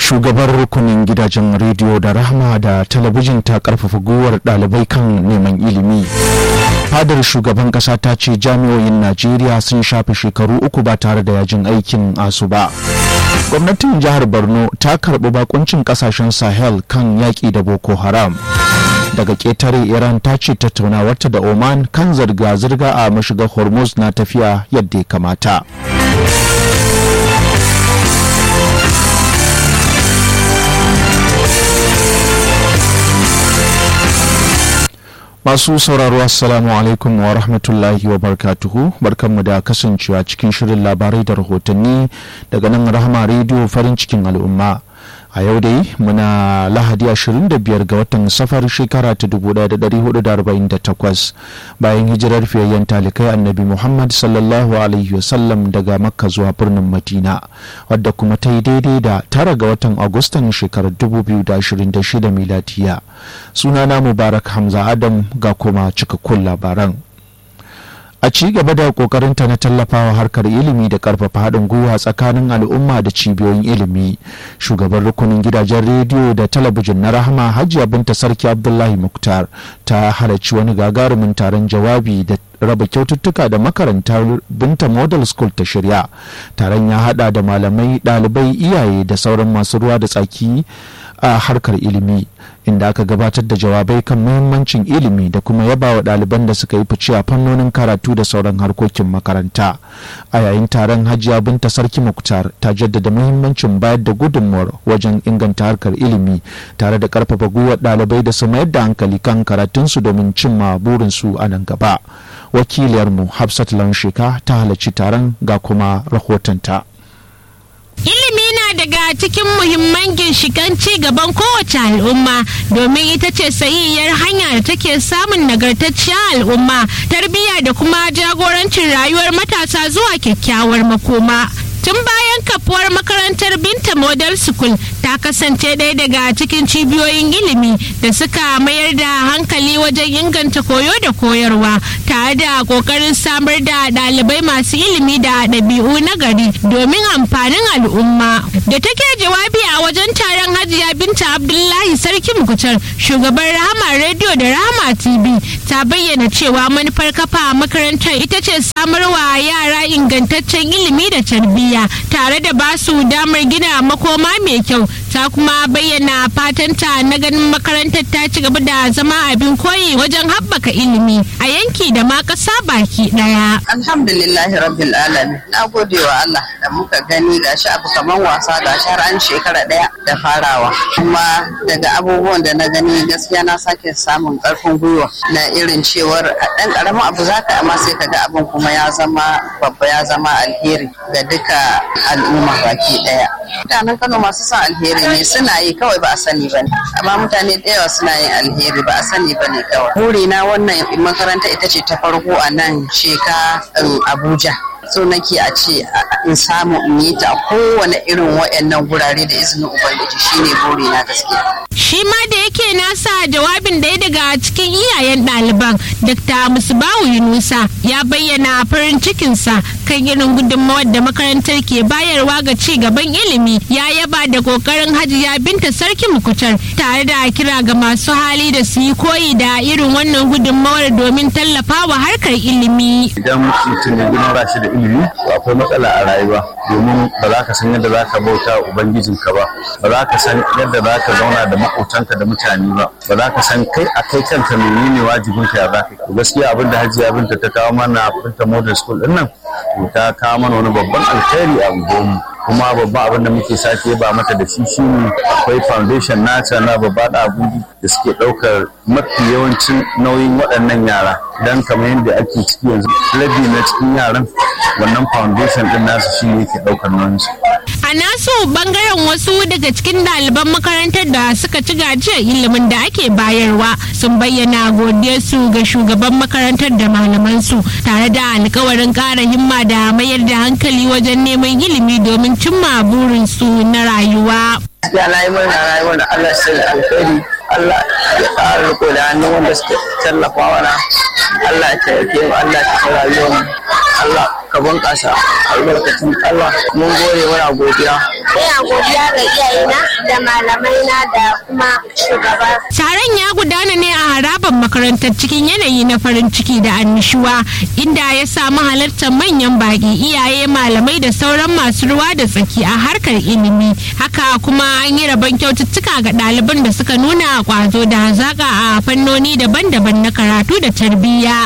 shugabar rukunin gidajen rediyo da rahama da talabijin ta karfafa gwiwar ɗalibai kan neman ilimi fadar shugaban kasa ta ce jami'oyin najeriya sun shafe shekaru uku ba tare da yajin aikin asu ba gwamnatin jihar borno ta karɓi bakuncin kasashen sahel kan yaƙi da boko haram daga ƙetare iran ta ce tattaunawarta da oman kan zirga-zirga a mashigar hormuz na tafiya yadda ya kamata masu sauraro assalamu alaikum wa rahmatullahi wa barkatuhu barkanmu da kasancewa cikin shirin labarai da rahotanni daga nan rahama rediyo farin cikin al'umma a yau dai muna lahadi 25 ga watan safar shekara ta 1448 bayan hijirar fiyayyen talikai annabi muhammad sallallahu alaihi wasallam daga makka zuwa birnin madina wadda kuma ta yi daidai da tara ga watan agustan shekarar 2026 miladiya sunana mubarak hamza adam ga kuma cikakkun labaran a ci gaba da kokarinta na tallafawa harkar ilimi da karfafa haɗin gwiwa tsakanin al'umma da cibiyoyin ilimi shugaban rukunin gidajen rediyo da talabijin na rahama hajiya binta sarki abdullahi muktar ta halarci wani gagarumin taron jawabi da raba kyaututtuka da makarantar binta model school ta shirya taron ya hada da malamai ɗalibai iyaye da sauran masu ruwa da tsaki a harkar ilimi inda aka gabatar da jawabai kan muhimmancin ilimi da kuma yaba wa ɗaliban da suka yi fice a fannonin karatu da sauran harkokin makaranta a yayin taron hajiya binta sarki muktar ta jaddada muhimmancin bayar da gudunmuwar wajen inganta harkar ilimi tare da karfafa gwiwar ɗalibai da su mayar da hankali kan karatunsu domin cimma burinsu a nan gaba wakiliyarmu hafsat lansheka ta halarci taron ga kuma rahotonta. Ilimi na daga cikin muhimman ginshikan ci gaban kowace al'umma domin ita ce sahiyyar hanya da take samun nagartacciyar al'umma, tarbiyya da kuma jagorancin rayuwar matasa zuwa kyakkyawar makoma. Tun bayan kafuwar makarantar Binta Model School ta kasance ɗaya daga cikin cibiyoyin ilimi da suka mayar da hankali wajen inganta koyo da koyarwa tare da ƙoƙarin samar da ɗalibai masu ilimi da ɗabi'u na gari domin amfanin al'umma. Da take jawabi a wajen taron Hajiya Binta Abdullahi Sarki Mukutar shugaban Rahama Radio da Rahama TV ta bayyana cewa manufar kafa makarantar ita ce samarwa yara ingantaccen ilimi da tarbiyya. tare da ba su damar gina makoma mai kyau ta kuma bayyana fatanta na ganin makarantar ta ci gaba da zama abin koyi wajen haɓaka ilimi a yanki da ma ƙasa baki ɗaya. alhamdulillahi rabbil alamin na gode wa Allah da muka gani ga shi abu kaman wasa ga shi har an shekara ɗaya da farawa kuma daga abubuwan da na gani gaskiya na sake samun ƙarfin gwiwa na irin cewar ɗan ƙaramin abu zaka amma sai ka ga abin kuma ya zama babba ya zama alheri ga duka al'umma baki daya mutanen kano masu son alheri ne suna yi kawai ba a sani ba ne amma mutane da yawa suna yin alheri ba a sani ba ne kawai burina wannan makaranta ita ce ta farko a nan sheka abuja so nake a ce in samu in yi ta kowane irin waɗannan gurare da izinin ubangiji shine burina gaskiya shi ma da yake nasa jawabin ɗaya daga cikin iyayen ɗaliban dr musbawu yunusa ya bayyana farin cikinsa kan irin gudunmawar da makarantar ke bayarwa ga ci gaban ilimi ya yaba da kokarin hajiya binta sarki mukutar tare da kira ga masu hali da su yi koyi da irin wannan gudunmawar domin tallafawa harkar ilimi idan mutum ya gina shi da ilimi akwai matsala a rayuwa domin ba za ka san yadda za ka bauta ubangijinka ba ba za ka san yadda za ka zauna da maƙotanka da mutane ba ba za ka san kai a kai kanka menene wajibin ka ya za ka gaskiya abin da hajiya binta ta kawo mana binta modern school din nan to ta kawo mana wani babban alkhairi a unguwarmu kuma babban abin da muke sake ba mata da shi shine akwai foundation nata na babba da abuji da suke ɗaukar mafi yawancin nauyin waɗannan yara dan kamar yadda ake ciki yanzu rabi na cikin yaran wannan foundation din nasu shi ne yake ɗaukar nauyinsu a nasu bangaren wasu daga cikin ɗaliban makarantar da suka ci gajiyar ilimin da ake bayarwa sun bayyana godiyarsu ga shugaban makarantar da malamansu tare da alkawarin ƙara himma da mayar da hankali wajen neman ilimi domin cimma burinsu na rayuwa. Ya na yi murna rayuwar da Allah sai alkhairi Allah ya ƙara riko da hannun wanda suke tallafa mana Allah ya taimake mu Allah ya tafi rayuwar mu Allah ka bunƙasa albarkacin Allah mun gode muna godiya ina godiya ga iyayena da malamaina da kuma shugaba Taron ya gudana ne a harabar makarantar cikin yanayi na farin ciki da annishuwa inda ya samu halartar manyan baƙi iyaye malamai da sauran masu ruwa da tsaki a harkar ilimi haka kuma an yi rabon kyaututtuka ga ɗaliban da suka nuna ƙwazo da hazaƙa a fannoni daban-daban na karatu da tarbiyya.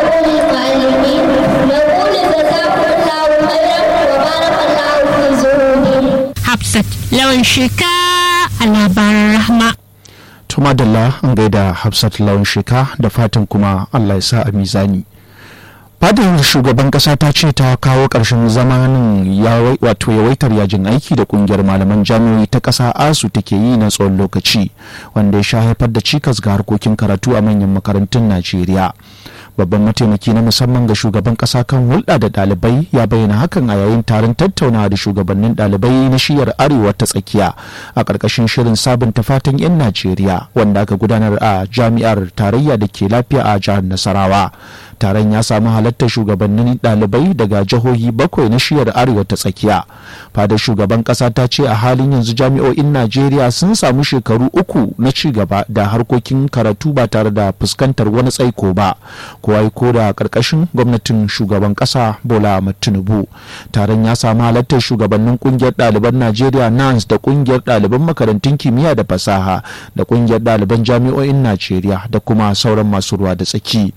Hafsat lawan sheka a labaran rahma. tuma dalla an gaida hafsat lawan sheka da fatan kuma allah ya sa a mizani fadar shugaban kasa ta ce ta kawo ƙarshen zamanin wato yawaitar yajin aiki da kungiyar malaman jami'oi ta ƙasa asu take yi na tsawon lokaci wanda ya sha haifar da cikas ga harkokin karatu a manyan makarantun najeriya babban mataimaki na musamman ga shugaban kasa kan hulɗa da ɗalibai ya bayyana hakan a yayin taron tattaunawa da shugabannin ɗalibai na shiyar arewa ta tsakiya a ƙarƙashin shirin sabunta fatan 'yan najeriya wanda aka gudanar a jami'ar tarayya da ke lafiya a jihar nasarawa taron ya samu halartar shugabannin ɗalibai daga jihohi bakwai na shiyar arewa ta tsakiya fadar shugaban ƙasa ta ce a halin yanzu jami'o'in najeriya sun samu shekaru uku na ci gaba da harkokin karatu ba tare da fuskantar wani tsaiko ba kowa ko da karkashin gwamnatin shugaban kasa bola ahmad tinubu taron ya samu halartar shugabannin kungiyar ɗaliban najeriya nans da kungiyar ɗaliban makarantun kimiyya da fasaha da kungiyar ɗaliban jami'o'in najeriya da kuma sauran masu ruwa da tsaki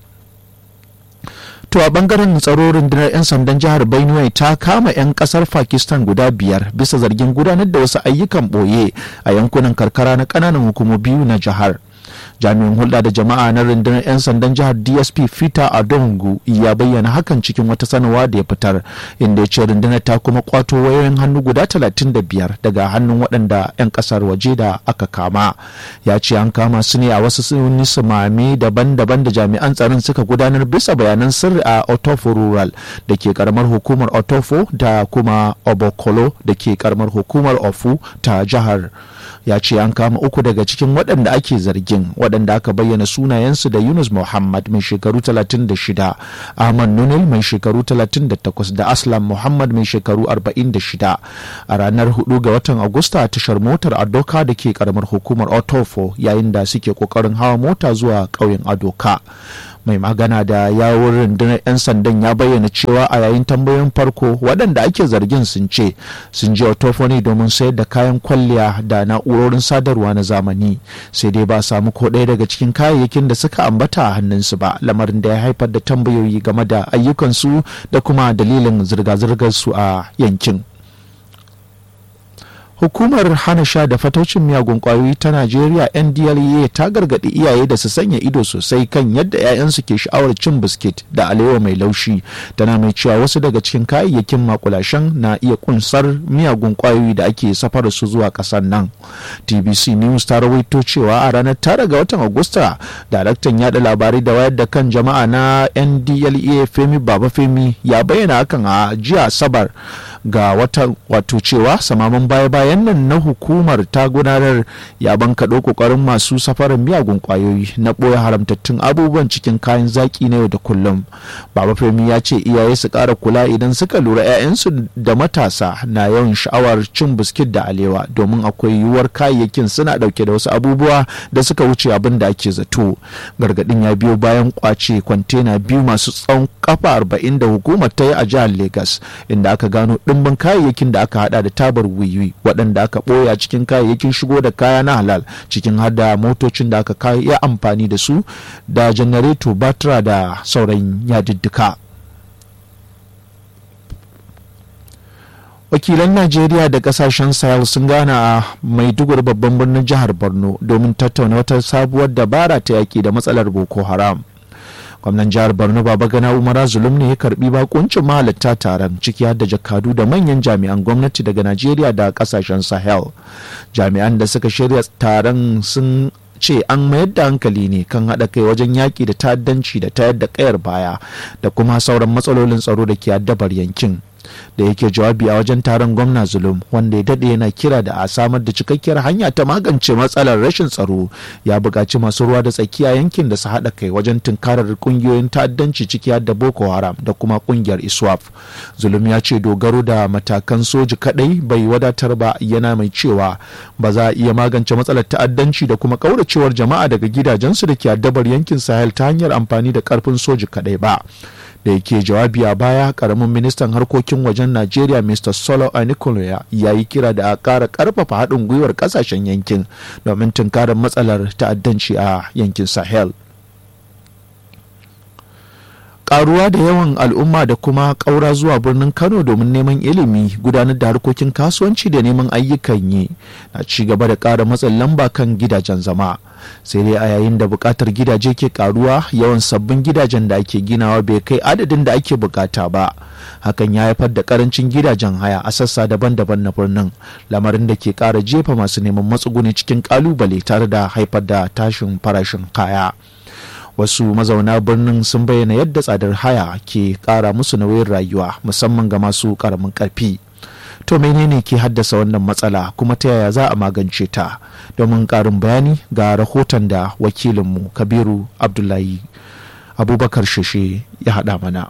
To a bangaren tsaro rundunar 'yan sandan jihar Benue ta kama 'yan kasar Pakistan guda biyar bisa zargin gudanar da wasu ayyukan boye a yankunan karkara na kananan hukumomi biyu na jihar. jami'in hulɗa da jama'a na rundunar 'yan sandan jihar dsp fita adongu ya bayyana hakan cikin wata sanarwa da ya fitar inda ya ce rundunar ta kuma kwato wayoyin hannu guda 35 daga hannun waɗanda 'yan ƙasar waje da aka kama ya ce an kama su ne a wasu sunni sumame daban-daban da jami'an tsaron suka gudanar bisa bayanan sirri a otofo rural da ke karamar hukumar otofo da kuma obokolo da ke karamar hukumar ofu ta jihar ya ce an kama uku daga cikin waɗanda ake zargin waɗanda aka bayyana sunayensu da yunus muhammad mai shekaru 36 ahmad nunil mai shekaru 38 da aslam muhammad mai shekaru 46 a ranar 4 ga watan agusta tashar motar adoka da ke karamar hukumar otofo yayin da suke kokarin hawa mota zuwa ƙauyen adoka mai magana da yawun rundunar 'yan sandan ya bayyana cewa a yayin tambayoyin farko waɗanda ake zargin sun ce sun je otofoni domin sayar da kayan kwalliya da na'urorin sadarwa na zamani sai dai ba samu ko ɗaya daga cikin kayayyakin da suka ambata a hannunsu ba lamarin da ya haifar da tambayoyi game da ayyukansu da kuma dalilin zirga-zirgar su a yankin hukumar hana sha da fataucin miyagun kwayoyi ta najeriya ndlea ta gargaɗi iyaye da su sanya ido sosai kan yadda 'ya'yansu ke sha'awar cin biskit da alewa mai laushi tana mai cewa wasu daga cikin kayayyakin makulashen na iya kunsar miyagun kwayoyi da ake safar su zuwa ƙasar nan tbc news ta rawaito cewa a ranar tara ga watan agusta daraktan yada labarai da wayar da kan jama'a na ndlea femi baba femi ya bayyana hakan a jiya asabar ga wata wato cewa samaman baya-bayan nan na hukumar ta gudanar ya bankaɗo ƙoƙarin masu safarar miyagun ƙwayoyi na ɓoye haramtattun abubuwan cikin kayan zaƙi na yau da kullum baba femi ya ce iyaye su ƙara kula idan suka lura 'ya'yansu da matasa na yawan sha'awar cin biskit da alewa domin akwai yiwuwar kayayyakin suna ɗauke da wasu abubuwa da suka wuce abin da ake zato gargaɗin ya biyo bayan kwace kwantena biyu masu tsawon kafa arba'in da hukumar ta yi a jihar Legas inda aka gano ɗimbin kayayyakin da aka hada da tabar wiwi waɗanda aka ɓoye a cikin kayayyakin shigo da kaya na halal cikin hada motocin da aka yi amfani da su da janareto batira da sauran yadiddika. wakilan najeriya da kasashen sahel sun gana a maiduguri babban birnin jihar borno domin tattauna wata sabuwar dabara ta yaƙi da matsalar boko haram gwamnan jihar borno baba gana umara zulum ne ya karbi bakuncin mahalatta taron ciki har da jakadu da manyan jami'an gwamnati daga najeriya da kasashen sahel jami'an da suka shirya taron sun ce an mayar da hankali ne kan haɗa kai wajen yaƙi da ta'addanci da tayar da ƙayar baya da kuma sauran matsalolin tsaro da ke addabar yankin da yake jawabi a wajen taron gwamna zulum wanda ya daɗe yana kira da a samar da cikakkiyar hanya ta magance matsalar rashin tsaro ya buƙaci masu ruwa da tsakiya yankin da su haɗa kai wajen tunkarar ƙungiyoyin ta'addanci ciki har da boko haram da kuma ƙungiyar iswap zulum ya ce dogaro da matakan soji kaɗai bai wadatar ba yana mai cewa ba za a iya magance matsalar ta'addanci da kuma ƙauracewar jama'a daga gidajensu da ke addabar yankin sahel ta hanyar amfani da ƙarfin soji kaɗai ba da yake jawabi a baya karamin ministan harkokin wajen najeriya mr solo anikoloya ya yi kira da a ƙara ƙarfafa haɗin gwiwar ƙasashen yankin domin tunkarar matsalar ta'addanci a yankin sahel karuwa da yawan al'umma da kuma ƙaura zuwa birnin kano domin neman ilimi gudanar da harkokin kasuwanci da neman ayyukan yi na ci gaba da ƙara matsin lamba kan gidajen zama sai dai a yayin da buƙatar gidaje ke karuwa yawan sabbin gidajen da ake ginawa bai kai adadin da ake bukata ba hakan ya haifar da karancin gidajen haya a sassa daban-daban na birnin lamarin da ke ƙara jefa masu neman matsuguni cikin ƙalubale tare da haifar da tashin farashin kaya. wasu mazauna birnin sun bayyana yadda tsadar haya ke kara musu nauyin rayuwa musamman ga masu karamin karfi to menene ke haddasa wannan matsala kuma ta yaya za a magance ta domin karin bayani ga rahoton da wakilinmu kabiru abdullahi abubakar sheshe ya haɗa mana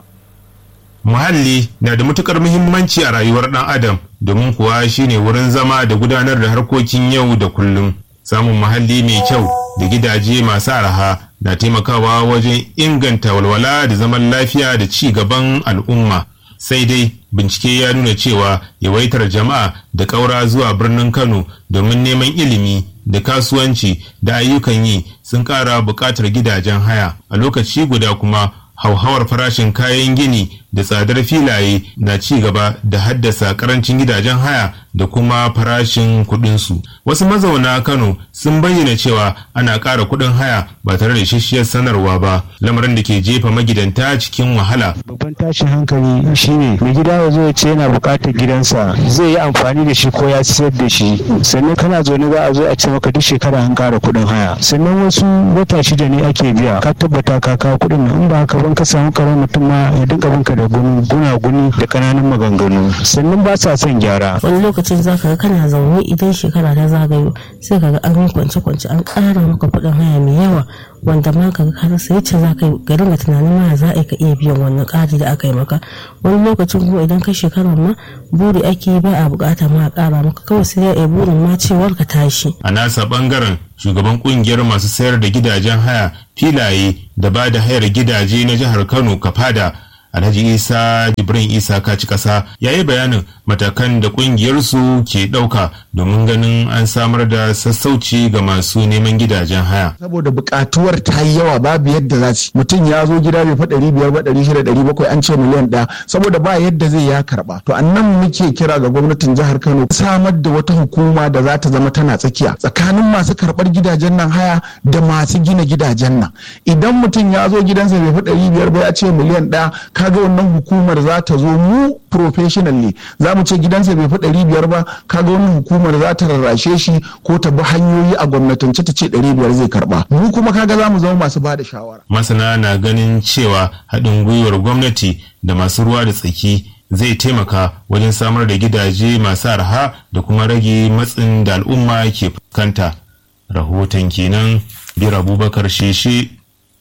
muhalli na da matukar muhimmanci a rayuwar ɗan adam domin kuwa shine wurin zama da gudanar da harkokin yau da kullum samun muhalli mai kyau da gidaje masu araha na taimakawa wajen inganta walwala da zaman lafiya da ci gaban al'umma sai dai bincike ya nuna cewa yawaitar jama'a da ƙaura zuwa birnin kano domin neman ilimi da kasuwanci da ayyukan yi sun ƙara buƙatar gidajen haya a lokaci guda kuma hauhawar farashin kayan gini da tsadar filaye na ci gaba da haddasa karancin gidajen haya da kuma farashin kudinsu wasu mazauna kano sun bayyana cewa ana ƙara kudin haya ba tare da ishishiyar sanarwa ba lamarin da ke jefa magidanta cikin wahala babban tashin hankali shine mai gida ya zo ya ce yana buƙatar gidansa zai yi amfani da shi ko ya sayar da shi sannan kana zaune za a zo a ce maka duk shekara an ƙara kuɗin haya sannan wasu wata shida ne ake biya ka tabbata ka kawo kuɗin nan in ba haka ban ka samu karar mutum ma ya dinga binka da gunaguni da kananan maganganu sannan ba sa son gyara wani lokacin za ka ga kana zaune idan shekara ta zagayo sai ka ga an kwance kwance an ƙara maka kuɗin haya mai yawa wanda ma ka ka rasa yace za ka ga dinga tunanin ma za ka iya biyan wannan ƙari da aka yi maka wani lokacin kuma idan ka shekarar ma buri ake ba a bukata ma a ƙara maka kawai sai ya burin ma cewar ka tashi a nasa bangaren shugaban kungiyar masu sayar da gidajen haya filaye da ba da hayar gidaje na jihar kano kafada alhaji isa jibrin isa kaci kasa ya yi bayanin matakan da kungiyarsu ke ɗauka domin ganin an samar da sassauci ga masu neman gidajen haya saboda buƙatuwar ta yi yawa babu yadda za ci mutum ya zo gida bai fa ɗari biyar ba ɗari shida ɗari bakwai an ce miliyan ɗaya saboda ba yadda zai ya karɓa to annan muke kira ga gwamnatin jihar kano samar da wata hukuma da za ta zama tana tsakiya tsakanin masu karɓar gidajen nan haya da masu gina gidajen nan idan mutum ya zo gidansa bai fi ɗari biyar ba ya ce miliyan ɗaya kaga wannan hukumar za ta zo mu professionally za mu ce gidansa bai fi ɗari biyar ba kaga wannan hukumar za ta rarrashe shi ko ta bi hanyoyi a gwamnatance ta ce ɗari biyar zai karɓa mu kuma kaga za mu zama masu ba da shawara. masana na ganin cewa haɗin gwiwar gwamnati da masu ruwa da tsaki zai taimaka wajen samar da gidaje masu arha da kuma rage matsin da al'umma ke fuskanta rahoton kenan bir abubakar sheshe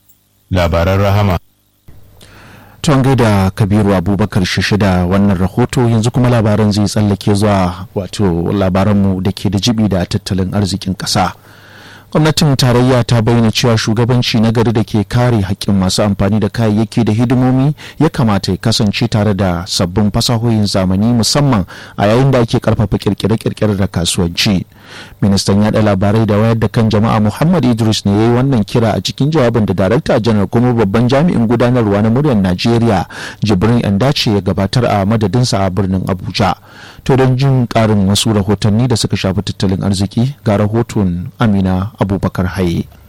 labaran rahama tun gaida kabiru abubakar shishida wannan rahoto yanzu kuma labaran zai tsallake zuwa wato labaranmu da ke da jibi da tattalin arzikin ƙasa. gwamnatin tarayya ta bayyana cewa shugabanci na gari da ke kare haƙƙin masu amfani da kayayyaki da hidimomi ya kamata ya kasance tare da sabbin fasahohin zamani musamman a yayin da ake karfafa kirkire-kirkire da kasuwanci ministan yada labarai da wayar da kan jama'a muhammad idris ne ya yi wannan kira a cikin jawabin da darakta janar kuma babban jami'in gudanarwa na muryar najeriya jibrin yandace ya gabatar a madadinsa a birnin abuja to don jin karin wasu rahotanni da suka shafi tattalin arziki ga rahoton amina abubakar haye